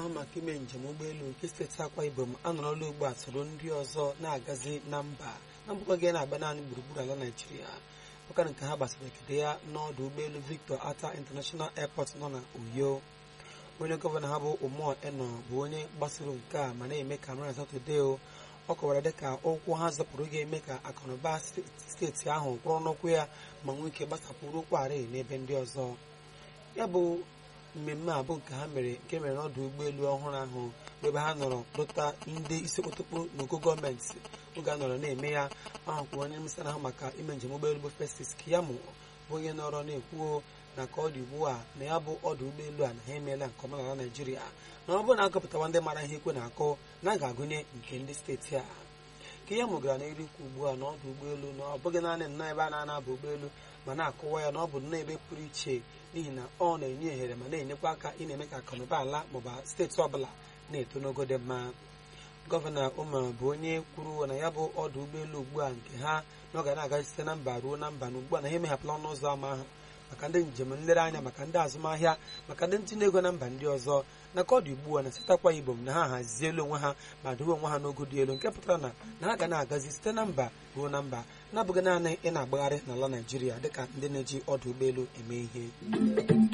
na-ahụ maka ime njem ụgbọelu nke steeti akwa ibom anọrọla ugbu a soro ndị ọzọ na-agazi na mba na mbụkọ gị na-agba naanị gburugburu ala naijiria ụka nke ha gbasara ekede ya n'ọdụ ụgbọelu victor ata international airport nọ na uyo onye gọvanọ ha bụ ụmụ eno bụ onye gbasoro nke a ma na-eme ka mara satọde o ọ kọwara dịka ụkwụ ha zọpụrụ ga-eme ka akụnụba steeti ahụ kwụrụ n'ụkwụ ya ma nwee ike gbasapụrụ ụkwụarị n'ebe ndị ọzọ ya bụ mmemme a bụ nke ha mere nke mere n'ọdụ ụgbọelu ọhụrụ ahụ ebe ha nọrọ lụta ndị isi okpotokpo n'ogo gọọmenti oge a nọrọ na-eme ya ahụ kwuru onye minista ahụ maka ime njem ụgbọelu bụ Festus Keyamo bụ onye nọrọ na-ekwuo na ka ọ dị ugbu a na ya bụ ọdụ ụgbọelu a na ha emeela nke ọma n'ala Naịjirịa na ọ bụrụ na agụpụtawa ndị mara ihe ekwe na-akụ na a ga-agụnye nke ndị steeti a Keyamo gara n'iru ikwu ugbu a na ọdụ ụgbọelu na ọ bụghị naanị nnọọ ebe a na-anaba ụgbọelu ma na-akụwa ya na ọ bụ nnọọ ebe pụrụ iche n'ihi na ọ na-enye ohere ma na-enyekwa aka ị na-eme ka akụnụba ala maọbụ steeti ọbụla na-eto n'ogo dị mma gọvanọ Umar bụ onye kwuru na ya bụ ọdụ ụgbọelu ugbu a nke ha na ọ ga na-aga site na mba ruo na mba na ugbu a na ha emeghapụla ọnụ ụzọ ámá ahụ maka ndị njem nlereanya maka ndị azụmahịa maka ndị ntinye ego na mba ndị ọzọ na ka ọ dị ugbu a na sitakwa ibom na ha hazielu onwe ha ma dowe onwe ha n'ogo dị elu nke pụtara na na ha ga na-agazi site na mba ruo na mba na-abụghị naanị ị na-agbagharị n'ala Naịjirịa dịka ndị na-eji ọdụ ụgbọelu eme ihe